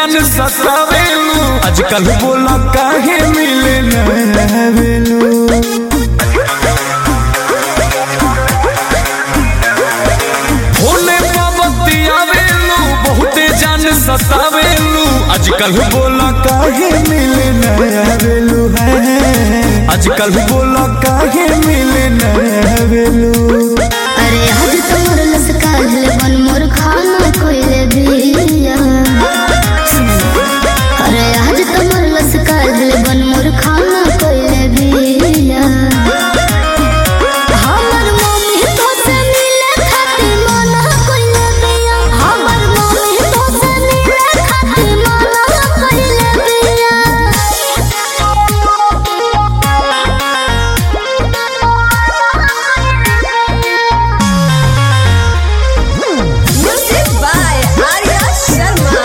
जान सतावेलू आजकल बोला काहे मिले न वेलू होने बाबती आवेलू बहुते जान सतावेलू आजकल बोला काहे मिले न वेलू है आजकल बोला काहे मिले न वेलू अरे आज तोर लसकाल बन मोर खाना कोइले बिया अरे आज तोर लसकाल बन मोर खाना कोइले बिया हमर मम्मी तो से मिले खातिर मना कोइले बिया हमर मम्मी तो से मिले खातिर मना कोइले Music by Arya Sharma.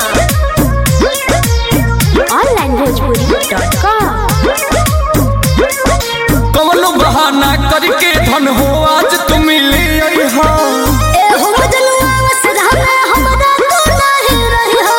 onlinebhojpuri.com कवनो बहाना करके धन हो आज तुम ले आई हो ए हो मजनुआ वसरा में हमरा तो नाही रही हो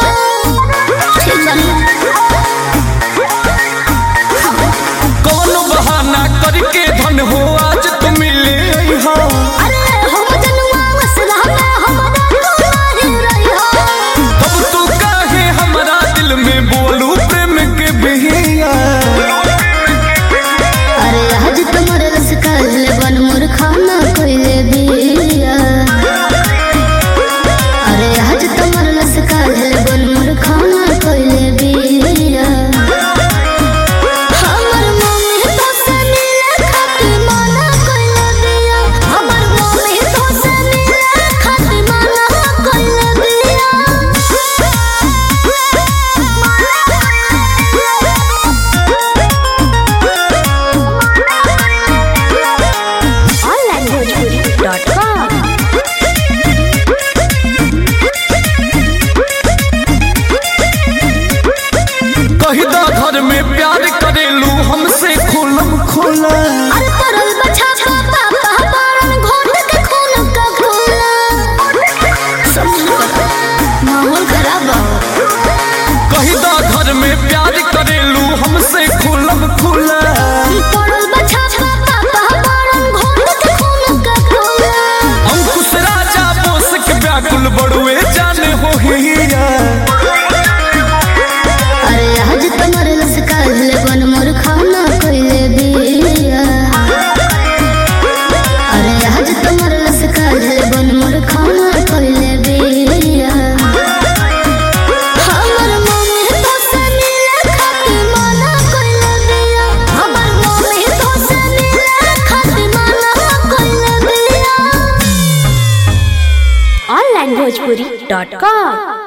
कवनो बहाना करके धन हो आज तुम ले आई हो अरे हो मजनुआ वसरा में हमरा तो नाही रही हो अब तू काहे हमारा दिल में बोलू प्रेम के बिहिया अरे आज तुम्हारे रस काल बन मोर खाना कोइले बिया अरे आज तुम्हारे रस काल बन मोर खाना कोइले बिया हमर मम्मी तो से मिले खातिर मना कोइले बिया हमर मम्मी तो से मिले खातिर मना कोइले onlinebhojpuri.com कही दा घर में प्यार करेलू हमसे खोलम खोला अरे तरल बछा पापा पापा घोट के खून का घोला माहौल खराब हो कही दा घर में प्यार करेलू हमसे खोलम खोला तरल बछा पापा पापा घोट के खून का घोला अंकुश राजा बोस के व्याकुल बड़ुए जाने हो हिया अरे आज तुम्हारे रस काल बन मोर खाना कोइले बिया अरे आज तुम्हारे रस काल बन मोर खाना कोइले बिया हमर मम्मी तो से मिले खातिर मना कोइले बिया हमर मम्मी तो से मिले खातिर मना कोइले बिया onlinebhojpuri.com